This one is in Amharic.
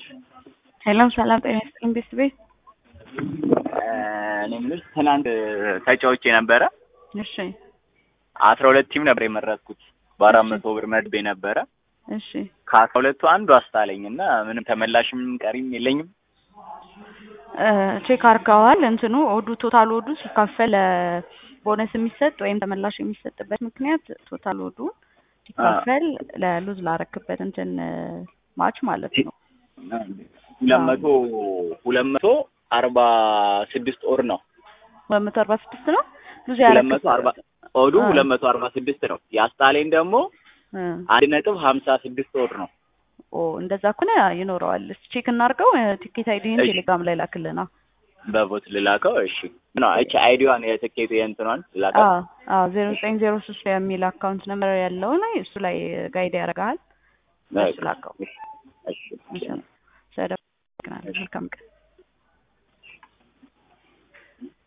ሄሎ ሰላም ጤና ይስጥልኝ ቤተሰቤ። እኔ የምልሽ ትናንት ተጫውቼ ነበረ። እሺ አስራ ሁለት ቲም ነበር የመረጥኩት በአራት መቶ ብር መድቤ ነበረ። እሺ ከአስራ ሁለቱ አንዱ አስጣለኝ እና ምንም ተመላሽም ቀሪም የለኝም። እ ቼክ አድርገዋል። እንትኑ ኦዱ ቶታል ኦዱ ሲካፈል ቦነስ የሚሰጥ ወይም ተመላሽ የሚሰጥበት ምክንያት ቶታል ኦዱ ሲካፈል ለሉዝ ላረክበት እንትን ማች ማለት ነው። ሁለት መቶ ሁለት መቶ አርባ ስድስት ኦር ነው ሁለት መቶ አርባ ስድስት ነው ሉዝ ሁለት መቶ አርባ ያረክበት ኦዱ አ። ሁለት መቶ አርባ ስድስት ነው። የአስጣለኝ ደግሞ እ አንድ ነጥብ ሀምሳ ስድስት ኦር ነው። ኦ እንደዛ ከሆነ ይኖረዋል። እስኪ ቼክ እናድርገው። ቲኬት አይዲን እሺ። ቴሌግራም ላይ ላክልና። በቦት ልላከው። እሺ ነው እቺ አይዲዋን የትኬቱ የእንትኗን ልላከው። አዎ አዎ ዜሮ ዘጠኝ ዜሮ ሶስት የሚል አካውንት ነምበር ያለው ላይ እሱ ላይ ጋይድ ያደርጋል። እሱ ላከው። እሺ እሺ። ስለደወልክ መልካም ቀን